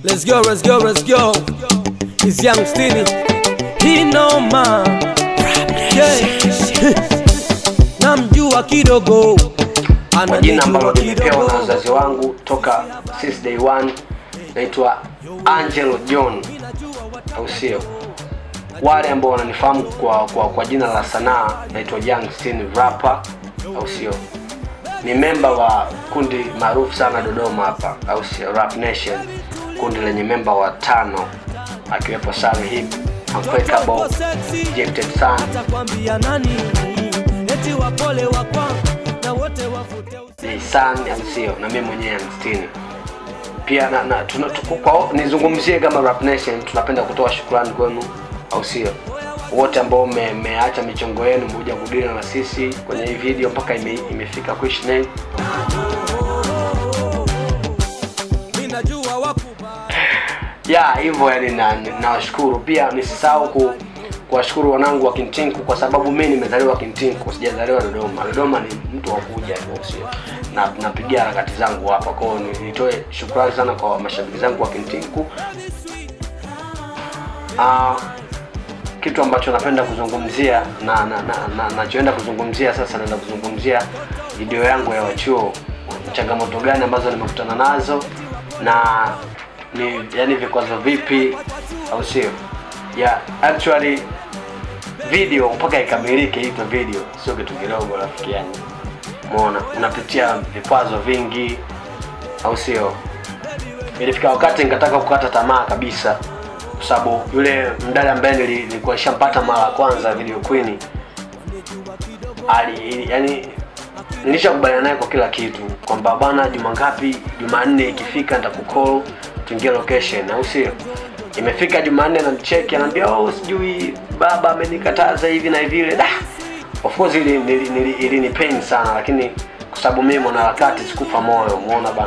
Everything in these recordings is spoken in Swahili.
Let's go, let's go, let's go. It's Young Stini. He know man. Yeah. Namjua kidogo. kwa jina ambalo Ananijua nimepewa na kidogo. wazazi wangu toka since day one naitwa angelo john au sio wale ambao wananifahamu kwa, kwa, kwa jina la sanaa naitwa young Steen rapper au sio ni memba wa kundi maarufu sana dodoma hapa au sio rap nation kundi lenye memba wa tano akiwepo Sami hip unbreakable Gifted Son Atakwambia nani? Eti wapole wakwa na wote wavute usi- ni Sun au sio na mimi mwenyewe Stini pia na, na tuna, tuko- kwa, nizungumzie kama Rap Nation tunapenda kutoa shukrani kwenu au sio wote ambao mme- mmeacha michongo yenu mmekuja kudili na sisi kwenye hii video mpaka ime, imefika Kuish Name. Ninajua wakuba. ya hivyo yani na- nawashukuru pia nisisahau ku kuwashukuru wanangu wa Kintinku kwa sababu mimi nimezaliwa Kintinku sijazaliwa Dodoma Dodoma ni mtu wa kuja hivyo sio na napigia harakati zangu hapa kwa hiyo ni- nitoe shukrani sana kwa mashabiki zangu wa Kintinku Ah, kitu ambacho napenda kuzungumzia na na na- na- nachoenda kuzungumzia sasa naenda kuzungumzia video yangu ya wachuo changamoto gani ambazo nimekutana nazo na ni yani vikwazo vipi au sio yeah actually video mpaka ikamilike itwe video sio kitu kidogo rafiki yangu umeona unapitia vikwazo vingi au sio ilifika wakati nikataka kukata tamaa kabisa kwa sababu yule mdada ambaye nili- nilikuwa nishampata mara ya kwanza video queen ali yani nilishakubaliana naye kwa kila kitu kwamba bwana juma ngapi jumanne ikifika nitakukall tuingie location au sio imefika jumanne namcheki anaambia oh sijui baba amenikataza hivi na vile da of course ili ili, ili, ili ni pain sana lakini kwa sababu mimi mwanaharakati sikufa moyo umeona bana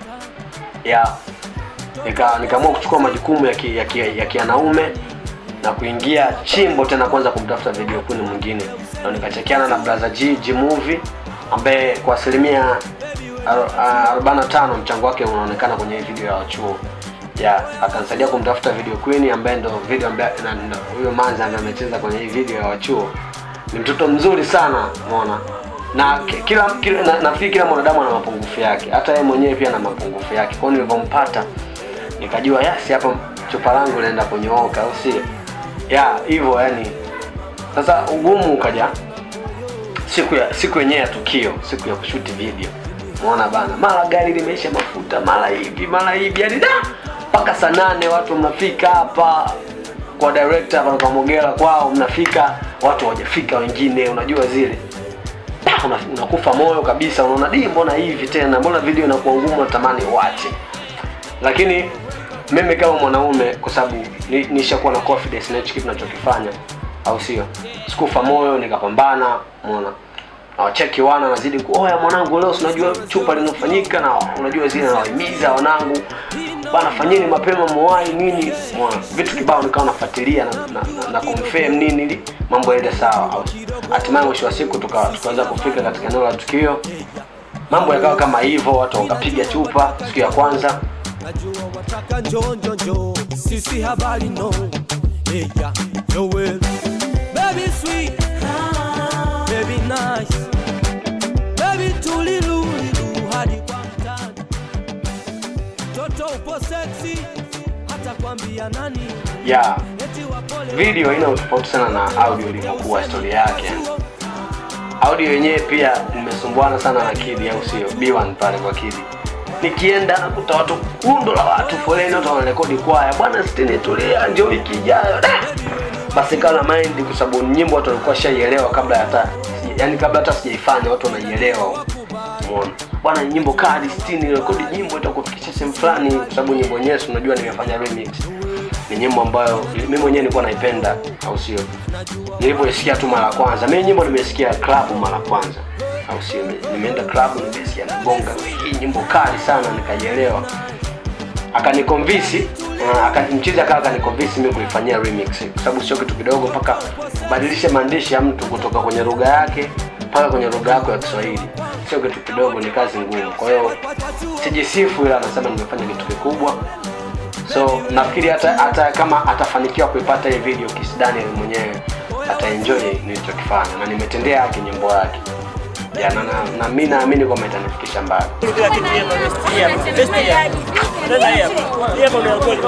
ya nika nikaamua kuchukua majukumu ya ki, ya, ki, ya kianaume na kuingia chimbo tena kwanza kumtafuta video queen mwingine na nikachekiana na brother G, G movie ambaye kwa asilimia aro- ah, 45 mchango wake unaonekana kwenye hii video ya wachuo ya akanisaidia kumtafuta video queen ambaye ndo video ambaye na- na- huyo manzi ambaye amecheza kwenye hii video ya wachuo ni mtoto mzuri sana umeona na ki- kila, kila na, nafikiri kila mwanadamu ana mapungufu yake hata yeye mwenyewe pia ana mapungufu yake kwao nilivyompata nikajua yasi hapa chupa langu linaenda kunyooka au sio ya hivyo yani sasa ugumu ukaja siku ya siku yenyewe ya tukio siku ya kushuti video umeona bana mara gari limeisha mafuta mara hivi mara hivi yani da mpaka saa nane watu mnafika hapa kwa director hapa kwa Mogera kwao mnafika watu hawajafika wengine unajua zile Da, una- unakufa moyo kabisa unaona di mbona hivi tena mbona video inakuwa ngumu natamani uache lakini mimi kama mwanaume kwa sababu ni- nishakuwa na confidence na hichi kitu nachokifanya au sio sikufa moyo nikapambana umeona nawacheki wana nazidi ku oya mwanangu leo sinajua chupa linafanyika na unajua zile nawahimiza wanangu bana fanyeni mapema mwai nini umeona vitu kibao nikawa nafuatilia na, na, na, na confirm nini ili mambo yaende sawa Au- hatimaye mwisho wa siku tuka- tukaweza kufika katika eneo la tukio mambo yakawa kama hivyo watu wakapiga chupa siku ya kwanza Najua wataka njo njo njo. Sisi habari no. Hey, yeah. Joel. Baby sweet. Baby nice. Baby tulilu lilu hadi kwa mtani. Toto upo sexy. Hata kwambia nani. ya Eti wapole video ina utofauti sana na audio ilivyokuwa historia yake yani. audio yenyewe pia nimesumbuana sana na kidi au sio b1 pale kwa kidi nikienda nakuta watu kundo la watu foleni watu wanarekodi kwaya bwana stini tulia ndio wiki ijayo Da! basi kawa na mind kwa sababu nyimbo watu walikuwa shaielewa kabla hata yani kabla hata sijaifanya watu wanaielewa umeona bwana nyimbo kali stini rekodi nyimbo itakufikisha sehemu fulani kwa sababu nyimbo yenyewe si unajua nimefanya remix ni nyimbo ambayo mimi mwenyewe nilikuwa naipenda au sio nilivyoisikia tu mara ya kwanza mimi nyimbo nimesikia club mara ya kwanza au sio nimeenda club nimesikia nagonga hii nyimbo kali sana nikaielewa akanikonvisi uh, akanimchizi akawa akanikonvisi mimi kuifanyia remix kwa sababu sio kitu kidogo mpaka ubadilishe maandishi ya mtu kutoka kwenye lugha yake mpaka kwenye lugha yako ya Kiswahili sio kitu kidogo ni kazi ngumu kwa hiyo sijisifu ila anasema nimefanya kitu kikubwa so nafikiri hata hata kama atafanikiwa kuipata hii video Kiss Daniel mwenyewe ataenjoy nilichokifanya na nimetendea haki nyimbo yake ya, na, na, na mi naamini kwamba itanifikisha mbali kila kitu hapa best hii hapa best hii hapa tena hii hapa hii hapa ndio kweli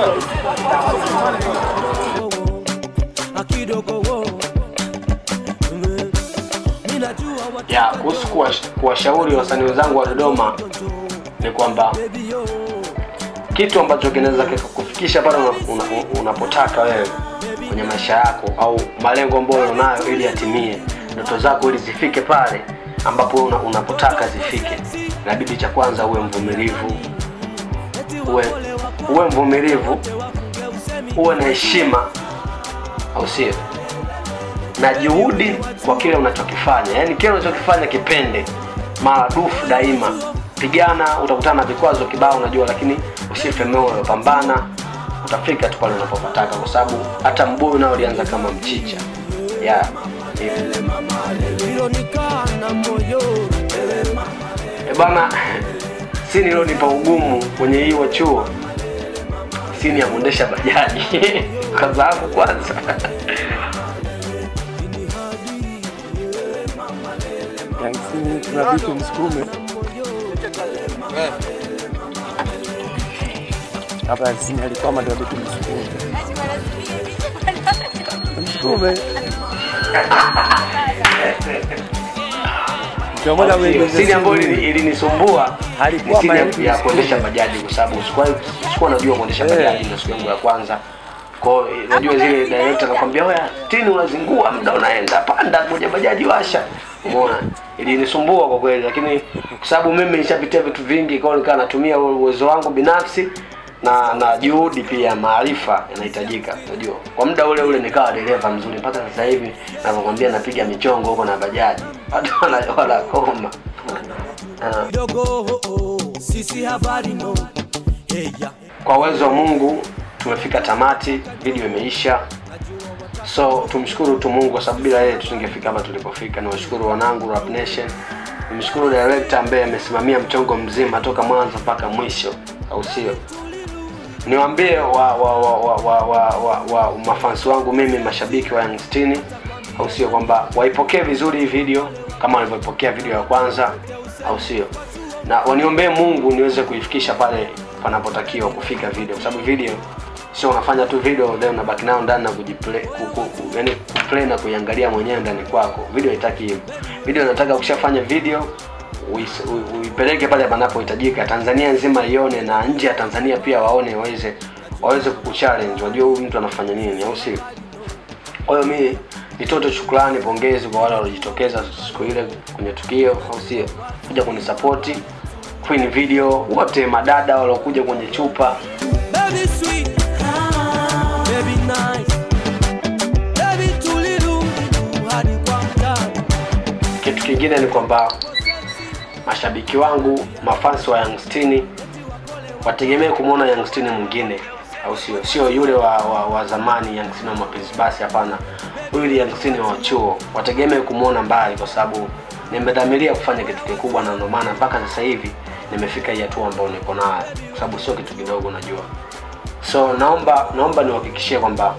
akidogo wo Mm. Mimi najua what ya kuhusu kuwash- kuwashauri wasanii wenzangu wa Dodoma ni kwamba baby yo kitu ambacho kinaweza kikakufikisha pale una- una- unapotaka wewe kwenye maisha yako au malengo ambayo unayo ili yatimie ndoto zako ili zifike pale ambapo una, unapotaka zifike inabidi cha kwanza uwe mvumilivu uwe, uwe mvumilivu uwe na heshima au sio na juhudi kwa kile unachokifanya yaani kile unachokifanya kipende maradufu daima pigana utakutana na vikwazo kibao unajua lakini usife moyo pambana utafika tu pale unapopataka kwa sababu hata mbuyu nao ulianza kama mchicha yeah. hivyo. ilonikaa na moyo E bana si nilonipa ugumu kwenye hiyo chuo sini ya kuendesha bajaji kwa sababu kwanza Yaani kuna vitu msukume hapa sini alikwama ndio vitu msukume msukume ndio maana wewe sini ambayo ilini- ilinisumbua ni Alikuwa sini maelfu ya msukume. kuendesha bajaji kwa sababu sikuwahi- sikuwa najua kuendesha Eh. bajaji na siku yangu ya kwanza kwao najua zile director anakwambia oya tini unazingua muda unaenda panda moja bajaji washa umeona ilinisumbua kwa kweli lakini kwa sababu mimi nishapitia vitu vingi kwao nikawa natumia uwezo wangu binafsi na na juhudi pia maarifa yanahitajika unajua kwa muda ule ule nikawa dereva mzuri mpaka sasa hivi navyokwambia napiga michongo huko na bajaji watu wana- wanakoma Ah. kidogo oh, oh. sisi habari no hey, yeah. kwa uwezo wa mungu tumefika tamati video imeisha so tumshukuru tu mungu kwa sababu bila yeye tusingefika hapa tulipofika niwashukuru wanangu Rap Nation nimshukuru director ambaye amesimamia mchongo mzima toka mwanzo mpaka mwisho au sio niwaambie wa, wa, wa, wa, wa, wa, wa, wa mafansi wangu mimi mashabiki wa Young Stini au sio kwamba waipokee vizuri hii video kama walivyoipokea video ya kwanza au sio na waniombee mungu niweze kuifikisha pale panapotakiwa kufika video kwa sababu video sio unafanya tu video then unabaki nayo ndani na kujiplay ku, ku, ku, yani kuplay na kuiangalia mwenyewe ndani kwako video haitaki hivyo video inataka ukishafanya video uis- u- uipeleke pale panapohitajika tanzania nzima ione na nje ya tanzania pia waone waweze waweze kukuchallenge wajue huyu mtu anafanya nini au sio kwa hiyo mi nitoto shukrani pongezi kwa wale waliojitokeza siku ile kwenye tukio au sio kuja kunisapoti queen video wote madada waliokuja kwenye chupa baby sweet baby nice baby tulidu hadi kwa mtani kitu kingine ni kwamba mashabiki wangu mafansi wa Youngstini wategemee kumwona Youngstini mwingine au sio sio yule wa, wa, wa zamani Youngstini wa mapenzi basi hapana huyu ni Youngstini wa chuo wategemee kumwona mbali kwa sababu nimedhamiria kufanya kitu kikubwa na ndio maana mpaka sasa hivi nimefika hii hatua ambayo niko nayo kwa sababu sio kitu kidogo najua so naomba naomba niwahakikishie kwamba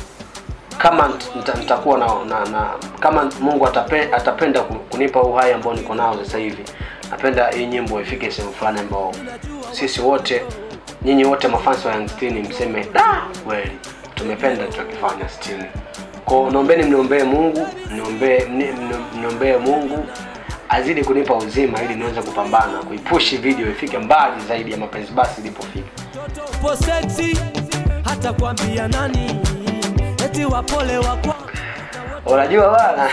kama nita- nitakuwa na, na, na kama mungu atape, atapenda ku- kunipa uhai ambao niko nao sasa hivi napenda hii nyimbo ifike sehemu fulani ambao sisi wote nyinyi wote mafansi wa Young Stini mseme da kweli tumependa tutakifanya stini kwao naombeni mniombee mungu mniombee mni- mni- mniombee mungu azidi kunipa uzima ili niweze kupambana kuipushi video ifike mbali zaidi ya mapenzi basi ilipofika po sexy hata kwambia nani eti wapole wakwa unajua bana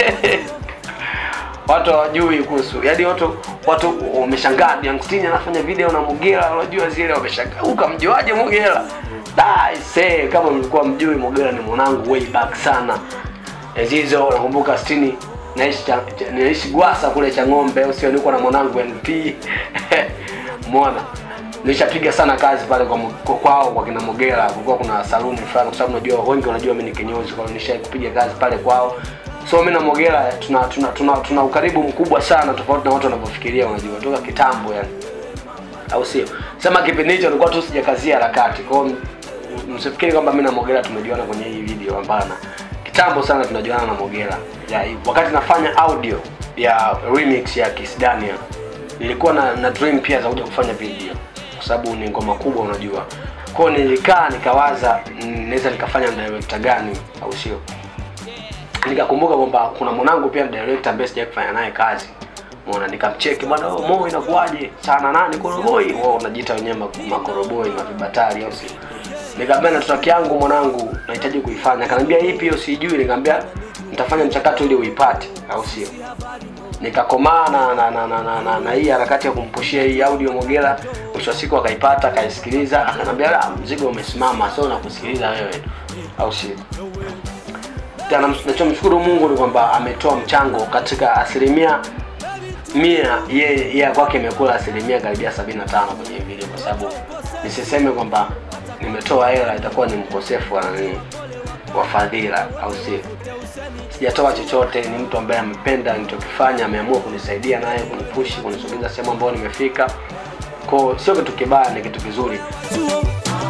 watu hawajui kuhusu yaani watu watu wameshangaa Youngstini anafanya video na Mugera unajua zile wameshangaa ukamjuaje Mugera dai see kama mlikuwa mjui Mugera ni mwanangu way back sana enzi hizo nakumbuka stini naishi cha- cha- naishi Gwasa kule cha ng'ombe au sio niko na mwanangu NP mwana nilishapiga sana kazi pale kwa mu- kwa- kwao kwa kina Mogera kulikuwa kuna saluni fulani kwa sababu unajua wengi wanajua mimi ni kinyozi kwa hiyo nilishai kupiga kazi pale kwao so mimi na Mogera tuna tuna, tuna tuna ukaribu mkubwa sana tofauti na watu wanavyofikiria unajua toka kitambo yani au sio sema kipindi hicho nilikuwa tu sijakazia harakati kwao m- msifikiri kwamba mi na mogera tumejuana kwenye hii video hapana kitambo sana tunajuana na mogera ya, wakati nafanya audio ya remix ya kisdania nilikuwa na, na dream pia za kuja kufanya video kwa sababu ni ngoma kubwa unajua kwao nilikaa nikawaza mm, naweza nikafanya na director gani au sio nikakumbuka kwamba kuna mwanangu pia ni director ambaye sijai kufanya naye kazi mona nikamcheki bwana oh, mo inakuwaje sana nani koroboi wao unajiita wenyewe mak- makoroboi mavibatari au sio nikamwambia na tutaki yangu mwanangu nahitaji kuifanya akaniambia ipi hiyo sijui nikamwambia nitafanya mchakato ili uipate au sio nikakomaa na na, na, na, na, na, na hii harakati ya kumpushia hii audio mogela mwisho wa siku akaipata akaisikiliza akanambia "La, mzigo umesimama so nakusikiliza wewe au sio tena nachomshukuru mungu ni kwamba ametoa mchango katika asilimia mia ye ya kwake imekula asilimia karibia sabini na tano kwenye hii video kwa sababu nisiseme kwamba nimetoa hela itakuwa ni mkosefu wa nani wa fadhila au sio sijatoa chochote ni mtu ambaye amependa nilichokifanya ameamua kunisaidia naye kunipushi kunisogeza sehemu ambayo nimefika ko sio kitu kibaya ni kitu kizuri Chuo.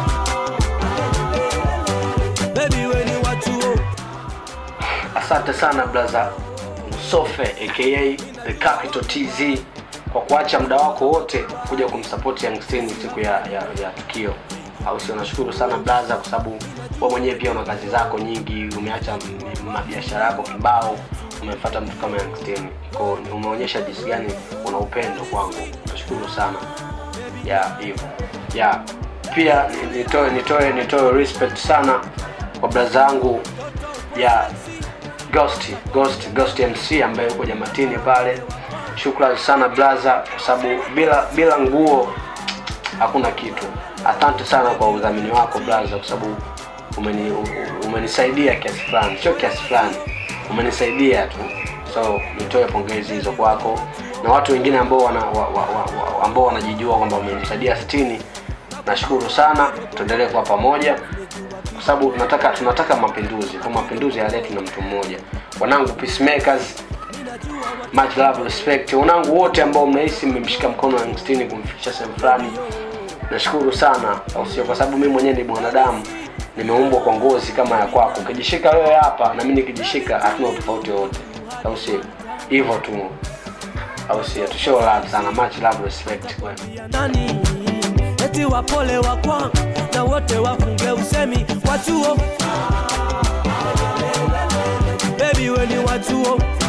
Baby we ni wa chuo. asante sana blaza msofe aka the capital tz kwa kuacha muda wako wote kuja kumsapoti youngstini siku ya, ya, ya tukio au sio nashukuru sana blaza kwa sababu we mwenyewe pia una kazi zako nyingi umeacha m- mabiashara yako kibao umefata mtu kama youngstini ko umeonyesha jinsi gani una upendo kwangu nashukuru sana ya hivyo ya pia ni- nitoe nitoe nitoe respect sana kwa braza yangu ya ghost ghost ghost mc ambaye yuko jamatini pale shukrani sana blaza kwa sababu bila bila nguo hakuna kitu asante sana kwa udhamini wako blaza kwa sababu umeni, u- u- umenisaidia kiasi fulani sio kiasi fulani umenisaidia tu so nitoe pongezi hizo kwako na watu wengine ambao wana, wa, wa, wa, wa, ambao wanajijua kwamba umenisaidia sitini nashukuru sana tuendelee kuwa pamoja kwa sababu tunataka tunataka mapinduzi kwa mapinduzi yaletwe na mtu mmoja wanangu peacemakers much love respect wanangu wote ambao mnahisi mmemshika mkono Youngstini kumfikisha sehemu fulani nashukuru sana au sio kwa sababu mimi mwenyewe ni mwanadamu nimeumbwa kwa ngozi kama ya kwako ukijishika wewe hapa na mimi nikijishika hatuna utofauti wowote au sio hivyo tu au sio tu show love sana much love respect kwenu ya nani eti wapole wakwa na wote wafunge usemi wa chuo bebi we ni wa chuo